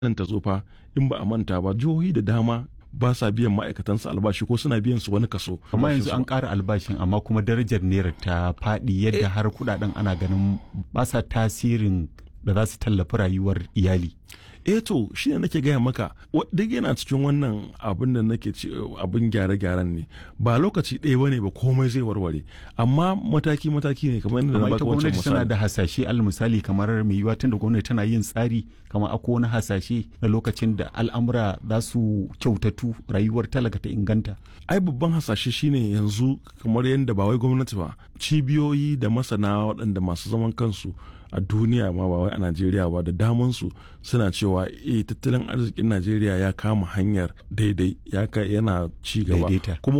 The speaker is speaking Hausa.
nan ta zo fa in ba a manta ba jihohi da dama ba sa biyan ma'aikatansu albashi ko suna biyan su wani kaso. amma yanzu an ƙara albashin amma kuma darajar naira ta faɗi yadda har kuɗaɗen ana ganin ba sa tasirin da za su tallafi rayuwar iyali. eh to shi ne nake gaya maka duk yana cikin wannan abin da nake ci abin gyare-gyaren ne ba lokaci ɗaya bane ba komai zai warware amma mataki-mataki ne kamar yadda na amma baka ita wancan gwamnati tana misali da hasashe al misali kamar mai yiwuwa tunda gwamnati tana yin tsari kamar akwai wani hasashe na lokacin da al'amura za su kyautatu rayuwar talaka ta inganta. ai babban hasashe shine yanzu kamar yadda ba wai gwamnati ba cibiyoyi da masana waɗanda masu zaman kansu a duniya ma ba wai a najeriya ba da damansu suna cewa eh tattalin arzikin najeriya ya kama hanyar daidai ya ka- yana ci gaba Daidaita. kuma